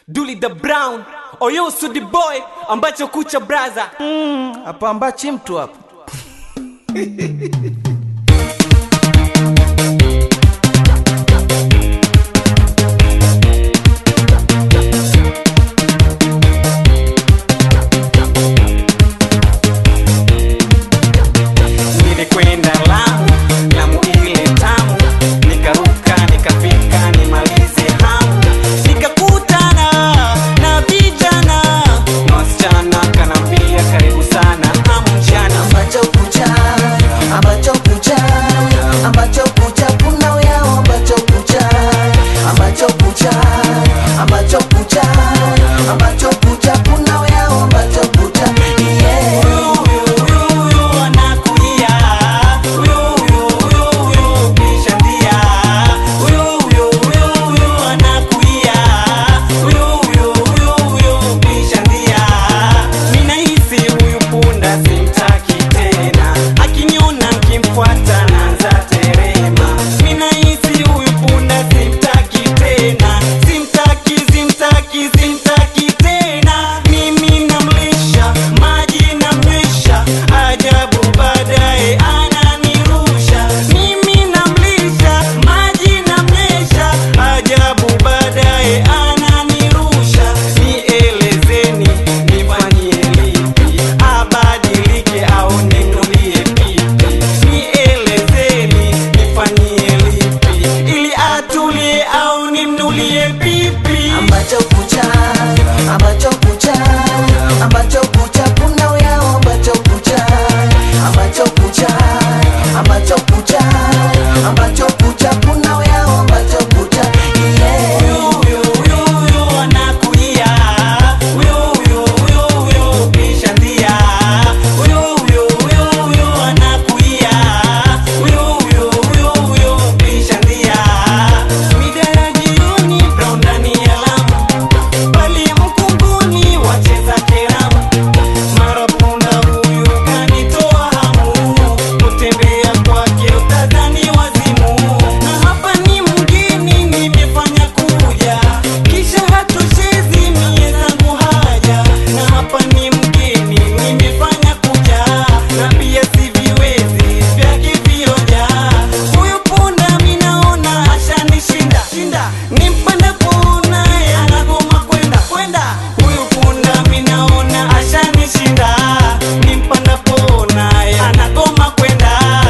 Duli the Brown Oyo Sudi Boy ambacho kucha braza hapa ambachi mtu hapa Nilikwenda Lamu, Lamu ile tamu, nikaruka nikafika nimalize hamu, nikakutana na vijana na wasichana, kanambia karibu sana hamu mchana ambacho kucha ambacho kucha ambacho kucha kuna yao ambacho kucha ambacho kucha ambacho kucha ambacho kucha kuna yao ambacho kucha yeah Simtaki tena mimi namlisha maji namlisha ajabu baadaye ananirusha mimi namlisha maji namlisha ajabu baadaye ananirusha nielezeni nifanyie lipi abadilike au ninulie pipi nielezeni nifanyie lipi ili atulie au nimnulie pipi ambacho kucha ambacho kucha ambacho kucha kuna yao ambacho kucha ambacho kucha ambacho kucha ambacho kucha kuna yao ambacho kucha yeah Na hapa ni mgeni nimefanya kuja, kisha hatoshezi mie zangu haja. Na hapa ni mgeni nimefanya kuja, na pia siviwezi vyake vioja. Huyu punda mi naona ashanishinda shinda, nimpanda punda anagoma kwenda kwenda. Huyu punda mi naona ashanishinda, nimpanda pona anagoma kwenda.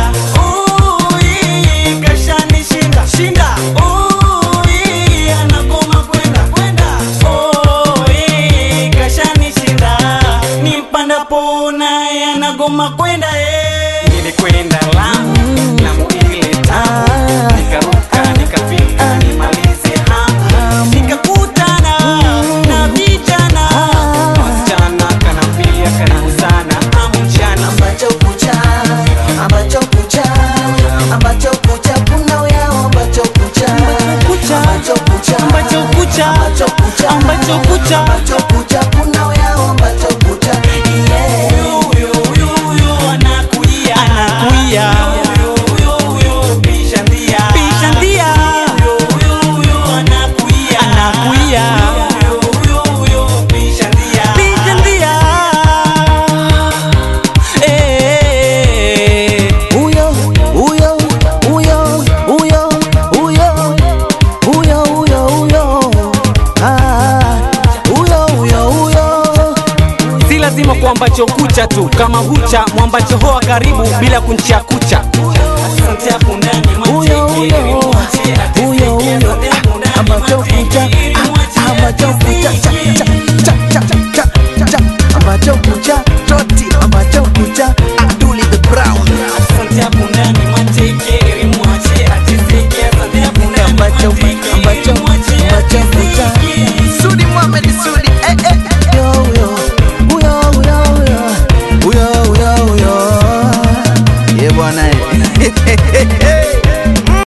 Ui, kashanishinda shinda. Ui, anagoma kwenda kwenda. Ui, kashanishinda, nimpanda pona anagoma kwenda eh. Nilikwenda Lamu, Lamu ile tamu, nikaruka nikafika nimalize hamu, nikakutana na vijana wasichana, kanambia karibu sana hamu mchana ambacho kucha ambacho kucha ambacho kucha kuna yao ambacho kucha ambacho kucha ambacho kucha ambacho kucha ambacho kucha ambacho kucha kuna yao ambacho kucha yeah anakuia pisha ndia anakuia pisha ndia Eh. huyo huyo huyo huyo huyo huyo huyo huyo ah huyo huyo huyo si lazima kuambacho kucha tu kama hucha mwambacho hoa karibu bila kunchia kucha asante hapo